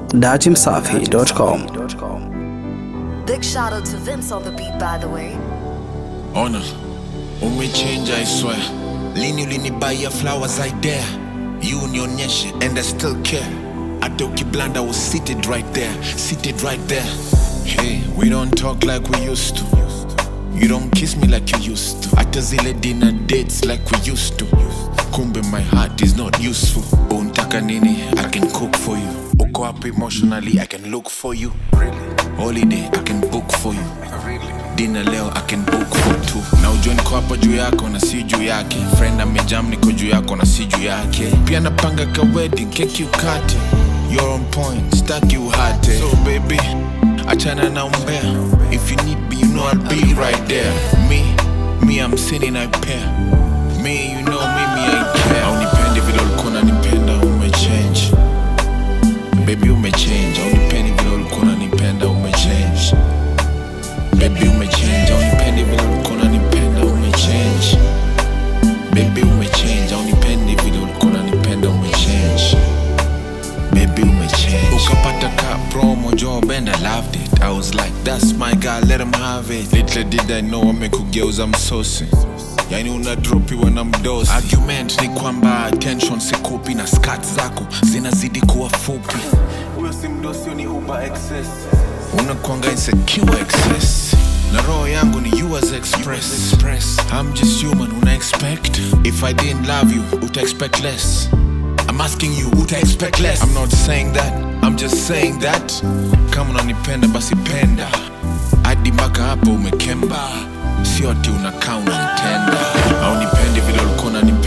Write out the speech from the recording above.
datimsafi.com. Big shout out to Vince on the beat, by the way. Ona, umechange I swear. Lini ulinibaya flowers I dare. You unionyeshe and I still care. Hata ukiblanda was seated right there, seated right there. Hey, we don't talk like we used to. You don't kiss me like you used to. Hata zile dinner dates like we used to. Kumbe my heart is not useful. Untaka nini? I can cook for you. Uko up emotionally, I can look for you. Holiday, I can book for you. Dinner leo I can book for two. Na ujue niko hapa juu yako na si juu yake. Friend amejam niko juu yako na si juu yake. Pia napanga ka wedding, keki ukate. You're on point, staki uhate. So baby, achana na umbea. If you need me, you know I'll be right there. Me, me I'm sinning I pair. Me, you know me, me I care. Haunipendi vile ulikuwa unanipenda, umechange. Baby umechange, haunipendi vile ulikuwa unanipenda, umechange. Baby umechange, haunipendi vile ulikuwa unanipenda, umechange. Baby umechange, haunipendi vile ulikuwa unanipenda, umechange. Baby umechange. Ukapata ka promo job and I loved it. I was like, that's my guy, let him have it. Little did I know amekugeuza msosi. Yani unadropiwa na mdosi. Argument ni kwamba attention sikupi na skat zako zinazidi kuwa fupi. Huyo si mdosi, ni uber excess unakwanga insecure excess na roho yangu ni yours express. express i'm just human una expect if i didn't love you uta expect less i'm asking you uta expect less i'm not saying that i'm just saying that kama unanipenda basi penda hadi mpaka hapo umekemba sio ati unakaa unanitenda au nipendi vile ulikuwa unanipenda